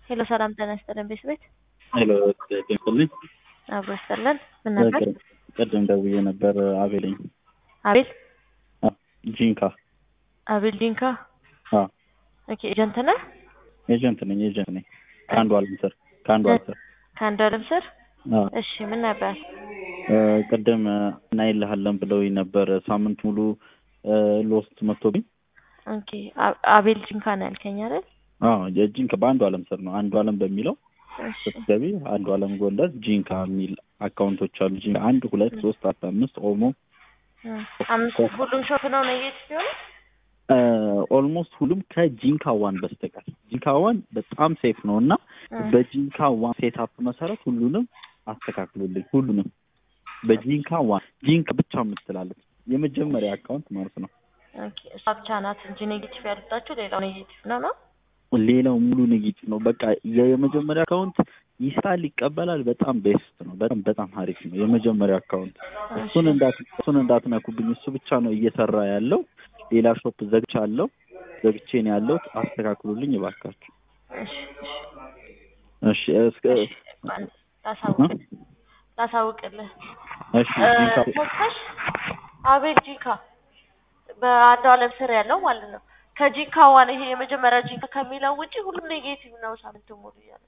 ሄሎ ሰላም ጤና ይስጥልን ቤት ቤት ሄሎ ጤንስልኝ አብሮ ይስጥልን። ምን ነበር? ቅድም ደውዬ ነበር። አቤልኝ አቤል ጂንካ አቤል ጂንካ። አ ኦኬ ኤጀንት ነህ? ኤጀንት ነኝ ኤጀንት ነኝ ከአንዱ አለም ስር ከአንዱ አለም ስር ከአንዱ አለም ስር። አ እሺ ምን ነበር? ቅድም እናይልሃለን ብለውኝ ነበር። ሳምንት ሙሉ ሎስት መጥቶብኝ። ኦኬ አ- አቤል ጂንካ ነው ያልከኝ አይደል? አዎ የጂንካ በአንዱ አለም ስር ነው። አንዱ አለም በሚለው እሺ ስትገቢ አንዱ አለም ጎንደር ጂንካ የሚል አካውንቶች አሉ። ጂንካ አንድ ሁለት ሶስት አራት አምስት ኦሞ እ አምስት ሁሉም ሾፕ ነው ነየት ሲሆን ኦልሞስት ሁሉም ከጂንካ ዋን በስተቀር ጂንካ ዋን በጣም ሴፍ ነው እና በጂንካ ዋን ሴትአፕ መሰረት ሁሉንም አስተካክሉልኝ። ሁሉንም በጂንካ ዋን ጂንካ ብቻ የምትላለች የመጀመሪያ አካውንት ማለት ነው። ኦኬ እሷ ብቻ ናት እንጂ ኔጌቲቭ ያሉታችሁ ሌላው ኔጌቲቭ ነው ነው። ሌላው ሙሉ ኔጌቲቭ ነው። በቃ የመጀመሪያ አካውንት ይስራል፣ ይቀበላል። በጣም ቤስት ነው። በጣም በጣም አሪፍ ነው የመጀመሪያ አካውንት። እሱን እንዳት እሱን እንዳትነኩብኝ። እሱ ብቻ ነው እየሰራ ያለው። ሌላ ሾፕ ዘግቻለሁ፣ ዘግቼ ነው ያለሁት። አስተካክሉልኝ እባካችሁ። እሺ እሺ እስከ እሺ ላሳውቅ ላሳውቅልህ እሺ ጂንካ ተስፋሽ አቤል ጂንካ በአንዱ አለም ስር ያለው ማለት ነው። ከጂንካ ዋን ይሄ የመጀመሪያ ጂንካ ከሚለው ውጪ ሁሉም ኔጌቲቭ ነው። ሳምንት ሙሉ እያለ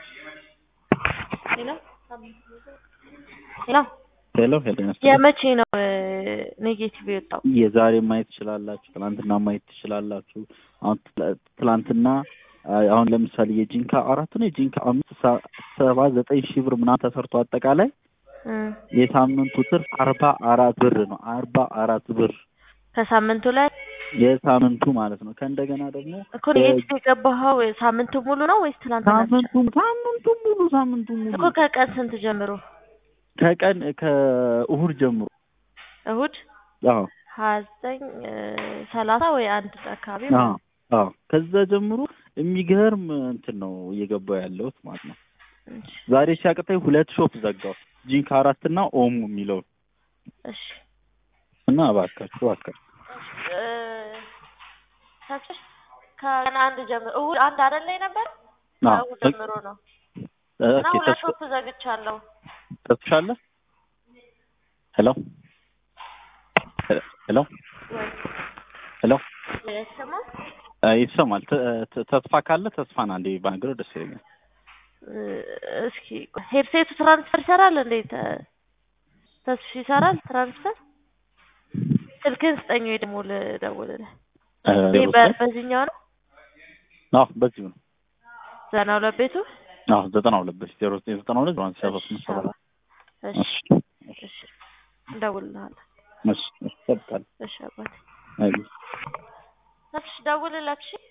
ሄሎ ሄሎ ሄሎ ሄሎ ይመስላል። የመቼ ነው ኔጌቲቭ የወጣው? የዛሬ ማየት ትችላላችሁ። ትናንትና ማየት ትችላላችሁ። አሁን ትላ- ትላንትና አ- አሁን ለምሳሌ የጂንካ አራት ነው የጂንካ አምስት ሰ- ሰባ ዘጠኝ ሺህ ብር ምናምን ተሰርቶ አጠቃላይ እ የሳምንቱ ትርፍ አርባ አራት ብር ነው። አርባ አራት ብር ከሳምንቱ ላይ የሳምንቱ ማለት ነው። ከእንደገና ደግሞ እኮ ኔጌቲቭ የገባኸው ሳምንቱ ሙሉ ነው ወይስ ትናንትና ብቻ? ሳምንቱ ሳምንቱ ሙሉ ሳምንቱ ሙሉ እኮ ከቀን ስንት ጀምሮ? ከቀን ከእሁድ ጀምሮ እሁድ አዎ ሀያ ዘጠኝ ሰላሳ ወይ አንድ አካባቢ አዎ አዎ ከዛ ጀምሮ የሚገርም እንትን ነው እየገባው ያለሁት ማለት ነው። እሺ ዛሬ ሲያቅተኝ ሁለት ሾፕ ዘጋው ጂንካ አራት እና ኦሞ የሚለውን እሺ እና እባካችሁ እባካችሁ እ ተስፋሽ ከቀን አንድ ጀምሮ እሁድ አንድ አይደል ላይ ነበር? አዎ ከእሁድ ጀምሮ ነው እና ኦኬ ሁለት ሾፕ ዘግቻለሁ። ተስፋሻለህ ሄሎ ሄሎ ወይ ሄሎ አይሰማም? እ ይሰማል ተ- ተ- ተስፋ ካለ ተስፋን አንዴ ባንግረው ደስ ይለኛል እ እስኪ ሄድሴቱ ትራንስፈር ይሰራል እንዴ? ተ- ተስፋ ይሰራል ትራንስፈር? ስልክህን ስጠኝ ወይ ደግሞ ልደውልልህ። እ ይሄ በ- በዚህኛው ነው አዎ በዚሁ ነው ዘና ሁለት ቤቱ አዎ ዘጠና ሁለት በፊት ዜሮ ዘጠኝ ዘጠና ሁለት ዜሮ አንድ ሰባ ስምንት ሰባ አራት እሺ እሺ እሺ እደውልልሃለሁ። እሺ እሺ እጠብቃለሁ እሺ አባቴ አይ ተስፋሽ ደውልላት እሺ